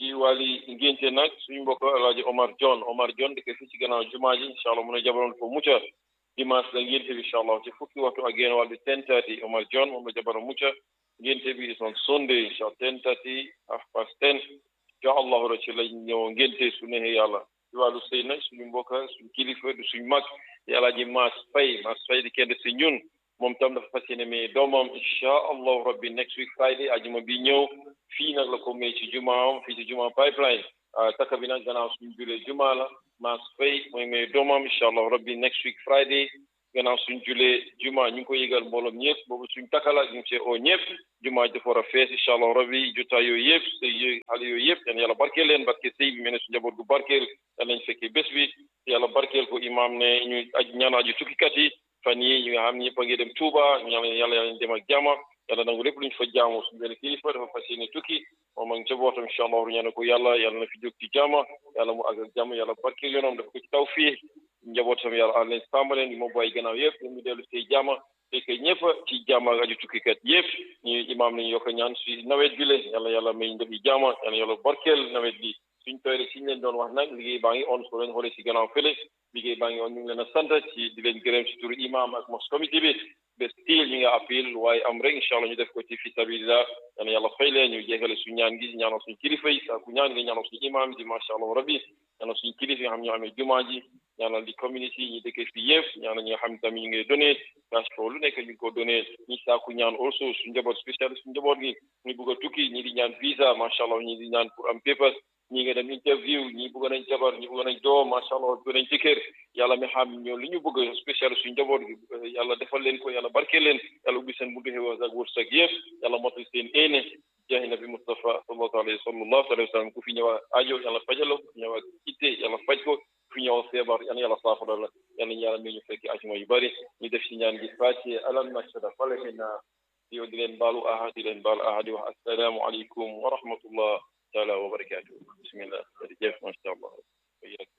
ci wàlli ngénte nag suñu mbokk alaaji Omar John Omar John dëkk fii ci gannaaw jumaa ji incha allah mun a jabaroon ko mucca dimanche la ngénte bi incha allah ci fukki waxtu ak génn wàll bi ten thirty Omar John moom la jabaroon mucca ngénte bi is on Sunday incha allah ten thirty half past ten incha allahu ra ci lañ ñëw ngénte su neexee yàlla ci wàllu sëy nag suñu mbokk suñu kilifa du suñu mag di alaaji Maas Fay Maas Fay di kenn si ñun moom tam dafa fas yéene mais doomam incha allahu rabbi next week Friday ajuma bi ñëw fii nag la ko may ci jumaam fii ci juma pipeline takka bi nag gannaaw suñu julee juma la Maas Fay mooy may doomam incha allahu rabbi next week Friday gannaaw suñ julee juma ñu ngi ko yëgal mbooloom ñëpp boobu suñ takala ñu ngi see oo ñëpp juma dafa war a fees incha allah rabbi jotaay yooyu yëpp sëy yooyu xale yooyu yëpp yan yàlla barkeel leen barke sëy bi mel ne su njaboot gu barkeel yan lañ fekkee bés bi yàlla barkeel ko imaam ne ñu aj ñaan aju tukkikat yi fan yi ñu nga xam ñëpp a ngi dem Touba ñu yàlla yàlla yàlla dem ak jàmm yàlla nangu lépp luñ fa jaamu suñu benn kilifa dafa fas yéene tukki moom ak njabootam incha allah ñaan ko yàlla yàlla na fi jóg ci jàmm yàlla mu àgg ak jàmm yàlla barkeel yoonam dafa ko ci taw fii njabootam yàlla àll leen sàmm leen moo bàyyi gannaaw yëpp ñu mu dellu see jàmm fekkee ñëpp ci jàmm ak aju tukkikat yëpp ñu imaam nañu yokk ñaan si nawet bi le yàlla yàlla may ndefi jàmm yàlla yàlla barkeel nawet bi suñ tooyre siñ leen doon wax nag liggéey baa ngi on soo leen xoolee si gannaaw fële liggéey baa ngi on ñu ngi leen a sant ci di leen gërëm si turu imaam ak mos comité bi bés tiil ñu nga appel waaye am rek incha allah ñu def ko ci fi sabilillah yàlla yàlla fay leen ñu jeexale suñu ñaan gi ñaanal suñu kilifa yi saaku ñaan gi ñaanal suñu imaam di macha allah rabbi ñaanal suñu kilifa yi nga xam ñoo amee jumaa ji ñaanal di community ñi dëkkee fii yëpp ñaanal ñi nga xam tamit ñu ngi donné cash flow lu nekk ñu ngi ko donné ñi saaku ñaan also suñu njaboot spécial suñu njaboot gi ñu bëgg a tukki ñi di ñaan visa macha allah ñi di ñaan pour am papers ñi nga dem interview ñi bëgg nañ jabar ñi bëgg nañ doom macha allah bëgg nañ jëkkër yàlla mi xam ñoo li ñu bëgg spécial suñu njaboot gi yàlla defal leen ko yàlla barkeel leen yàlla ubbi seen buntu xew ak wërsëg yëpp yàlla motal seen éene jaahi nabi Mustafa sallallahu alayhi sallallahu alayhi wa sallam ku fi ñëw aajo yàlla fajalo ku fi ñëw itte yàlla faj ko ku fi ñëw feebar yàlla yàlla saafara la yàlla ñu yàlla mi ñu fekk ajuma yu bari ñu def si ñaan gi fàcce alam nashra falahina yow di leen baalu ahad di leen baalu ahad di wax assalaamu aleykum wa rahmatullah taala wa barakatuh bismillah jërëjëf macha allah